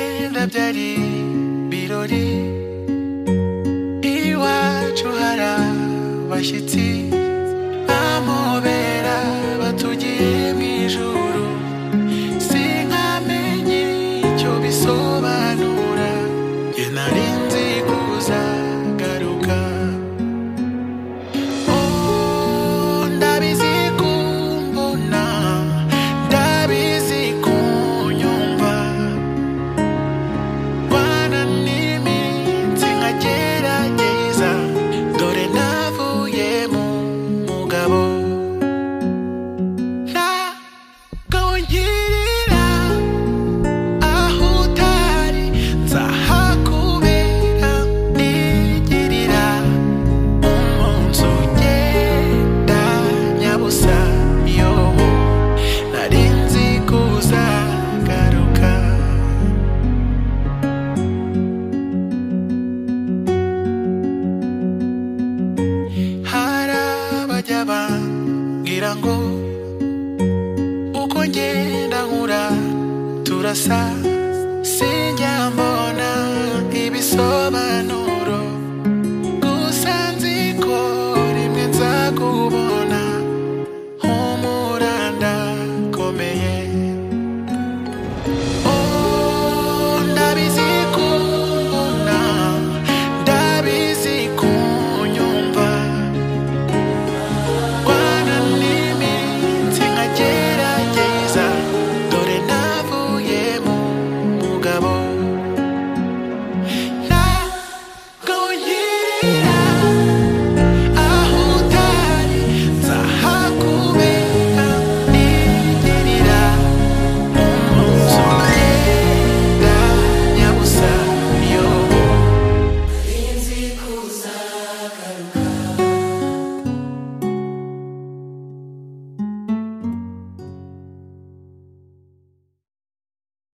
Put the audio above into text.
ntibyabyari birori iwacu hari abashyitsi bamubera batugiye mu ijuru sinkamenye icyo bisobanura njye nari nzi kuzagaruka Oh, ndabizi kumbona ndabizi kunyumva Bana n'iminsi nkagerageza dore navuye mu mugabo ntabwo ngirira aho utari nzahakubera nigirira umunsi ugenda nyabusa yobo nari nzi kuzagaruka hari abajya bambwira ngo uko ngenda nkura turasa sinjya mbona ibisobanuro